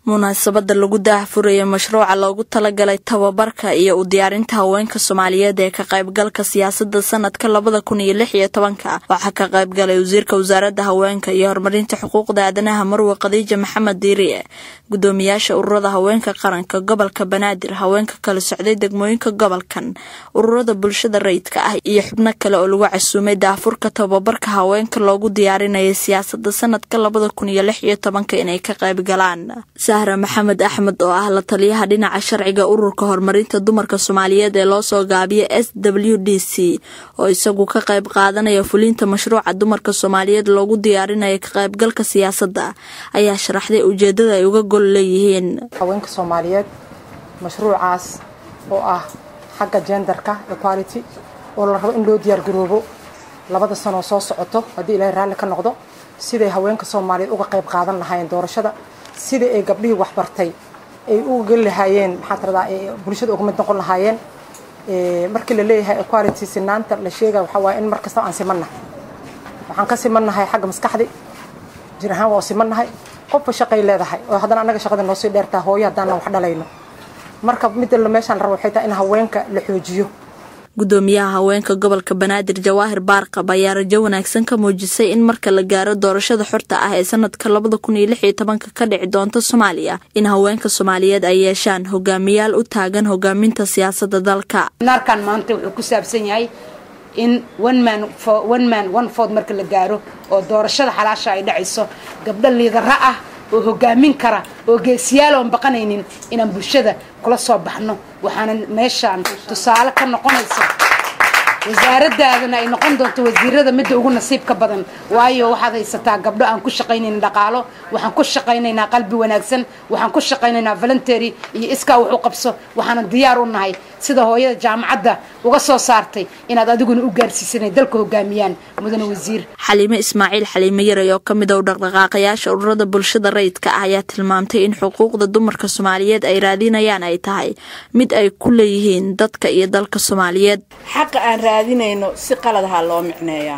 munaasabada lagu daahfuraya mashruuca loogu talagalay tababarka iyo u diyaarinta haweenka soomaaliyeed ee ka qaybgalka siyaasada sanadka labada kun iyo lix iyo tobanka waxaa ka qaybgalay wasiirka wasaaradda haweenka iyo horumarinta xuquuqda aadanaha marwe khadiija maxamed diiriye gudoomiyaasha ururada haweenka qaranka gobolka banaadir haweenka kala socday degmooyinka gobolkan ururada bulshada rayidka ah iyo xubno kale oo lagu casuumay daahfurka tababarka haweenka loogu diyaarinaya siyaasada sanadka labada kun iyo lix iyo tobanka inay ka qaybgalaan sahra maxamed axmed oo ah la taliyaha dhinaca sharciga ururka horumarinta dumarka soomaaliyeed ee loosoo gaabiya s w d c oo isagu ka qayb qaadanaya fulinta mashruuca dumarka soomaaliyeed loogu diyaarinaya ka qaybgalka siyaasadda ayaa sharaxday ujeedada ay uga gol leeyihiin haweenka soomaaliyeed mashruucaas oo ah xagga jendarka equality oo la rabo in loo diyaargaroobo labada sanoo soo socoto haddii ilaahay raalli ka noqdo siday haweenka soomaaliyeed uga qayb qaadan lahaayeen doorashada sidai ay gabdhihii waxbartay ay uga geli lahaayeen maxaa tiradaa bulshada uga mid noqon lahaayeen markii la leeyahay equality sinaanta la sheegaya waxaa waaye in mar kastaba aan simannahay waxaan ka simannahay xagga maskaxdi jir ahaan waa simannahay qofba shaqay leedahay oo haddana annaga shaqada noo sii dheertaa hooyo haddaanan wax dhalayno marka midda meeshaan la rabo waxay tahay in haweenka la xoojiyo gudoomiyaha haweenka gobolka banaadir jawaahir baarqab ayaa rajo wanaagsan ka muujisay in marka la gaaro doorashada xorta ah ee sanadka labada kun iyo lix iyo tobanka ka dhici doonta soomaaliya in haweenka soomaaliyeed ay yeeshaan hogaamiyaal u taagan hogaaminta siyaasada dalka naarkan maanta wuxuu ku saabsan yahay in one man one man one food marka la gaaro oo doorashada xalaasha ay dhacayso gabdho liidara ah oo hogaamin kara oo geesiyaal oon baqanaynin inaan bulshada kula soo baxno waxaana meeshaan tusaale ka noqonaysa wasaaradaadana ay noqon doonto wasiirada midda ugu nasiibka badan waayo waxaad haysataa gabdho aan ku shaqaynayna dhaqaalo waxaan ku shaqaynaynaa qalbi wanaagsan waxaan ku shaqaynaynaa voluntary iyo iskaa wax u qabso waxaanan diyaar u nahay sida hooyada jaamacadda uga soo saartay inaad adiguna u gaarsiisanay dalka hogaamiyaan mudane wasiir xaliime ismaaciil xaliime yaray oo ka mid a u dhaqdhaqaaqayaasha ururada bulshada rayidka ah ayaa tilmaamtay in xuquuqda dumarka soomaaliyeed ay raadinayaan ay tahay mid ay ku leeyihiin dadka iyo dalka soomaaliyeed xaqa aan raadinayno si qaladaha loo micneeyaa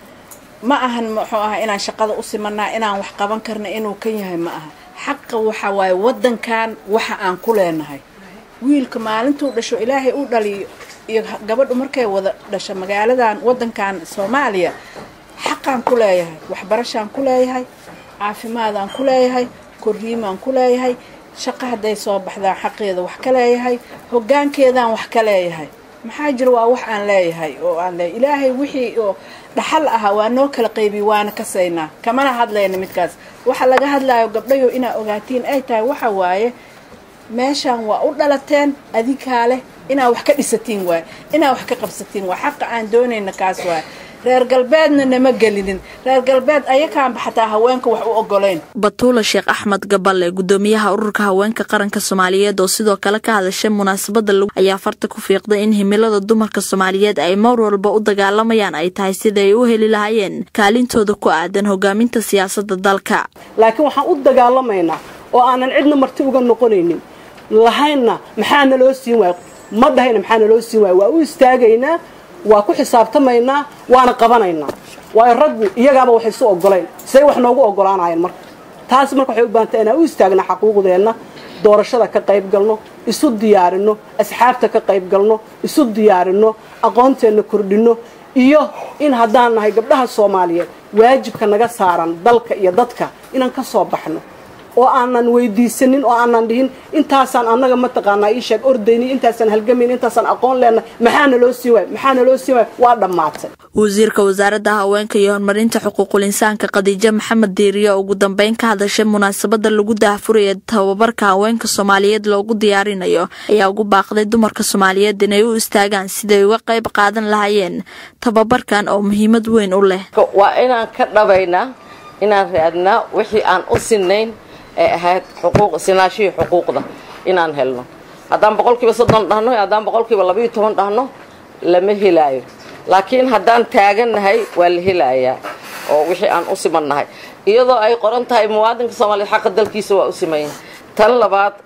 ma ahan muxuu aha inaan shaqada u simanaa inaan wax qaban karna inuu kan yahay ma aha xaqa waxa waaye wadankan waxa aan ku leenahay wiilka maalintuu dhasho ilaahay u dhaliyo iyo gabadhu markay wada dhasho magaaladan wadankan soomaaliya xaqaan ku leeyahay waxbarashaan ku leeyahay caafimaadaan ku leeyahay korriimaan ku leeyahay shaqo hadday soo baxdaan xaqeeda wax ka leeyahay hoggaankeedaan wax ka leeyahay maxaa jira waa wax aan leeyahay oo aan leeyahay ilaahay wixii oo dhaxal ahaa waa noo kala qaybiy waana kasaynaa kamana hadlayna midkaas waxa laga hadlayo gabdhayo inaa ogaatiin ay tahay waxa waaye meeshaan waa u dhalateen adinkaa leh inaa wax ka dhisatiin waay inaa wax ka qabsatiin waay xaqa aan doonayna kaas waay reer galbeedna nama gelinin reer galbeed ayakaanba xataa haweenka wax u ogolayn batuula sheekh axmed gaballe gudoomiyaha ururka haweenka qaranka soomaaliyeed oo sidoo kale ka hadashay munaasabada ayaa farta ku fiiqday in himilada dumarka soomaaliyeed ay mar walba u dagaalamayaan ay tahay sida ay u heli lahaayeen kaalintooda ku aadan hogaaminta siyaasada dalka laakiin waxaan u dagaalamaynaa oo aanan cidna marti uga noqonaynin lahaynna maxaa naloo siin waaya ma dhahayna maxaa naloo siin waaya waa u istaagaynaa waa ku xisaabtamaynaa waana qabanaynaa waayo raggu iyagaaba waxay isu ogolayn say wax noogu ogolaanayeen marka taas marka waxay u baahantay inaan u istaagna xaquuqdeenna doorashada ka qayb galno isu diyaarinno asxaabta ka qayb galno isu diyaarinno aqoonteenna kordhinno iyo in haddaan nahay gabdhaha soomaaliyeed waajibka naga saaran dalka iyo dadka inaan ka soo baxno oo aanan weydiisanin oo aanan dhihin intaasaan annaga mataqaanaa ii sheeg ordayni intaasaan halgamayn intaasaan aqoon leenahay maxaana loo siin waay maxaana loo siin waay waa dhammaatay wasiirka wasaaradda haweenka iyo horumarinta xuquuqul insaanka khadiijo maxamed diiriyo ugu dambeyn ka hadashay munaasabada lagu daahfuraya tababarka haweenka soomaaliyeed loogu diyaarinayo ayaa ugu baaqday dumarka soomaaliyeed inay u istaagaan siday uga qayb qaadan lahaayeen tababarkan oo muhiimad weyn u leh waa inaan ka dhabaynaa inaan raadnaa wixii aan u sinayn ee ahayd xuquuq sinaashihii xuquuqda inaan helno haddaan boqolkiiba soddon dhahno haddaan boqolkiiba labayo toban dhahno lama helaayo laakiin haddaan taagannahay waa la helayaa oo wixii aan u simannahay iyadoo ay qoran tahay muwaadinka soomaaliyeed xaqa dalkiisa waa u simaya tan labaad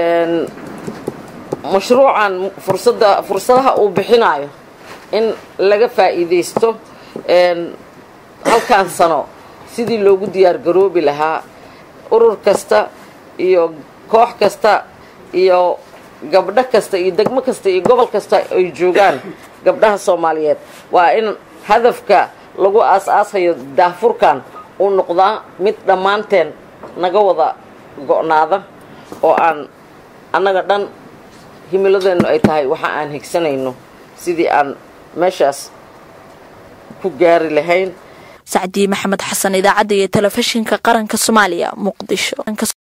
mashruucan fursada fursadaha uu bixinayo in laga faa'iidaysto halkan sano sidii loogu diyaar garoobi lahaa urur kasta iyo koox kasta iyo gabdho kasta iyo degmo kasta iyo gobol kasta ay joogaan gabdhaha soomaaliyeed waa in hadafka lagu aas-aasayo daahfurkan uu noqdaa mid dhammaanteen naga wada go'naada oo aan annaga dhan himiladeennu ay tahay waxa aan higsanayno sidii aan meeshaas ku gaari lahayn sacdii maxamed xasan idaacadda iyo telefishinka qaranka soomaaliya muqdisho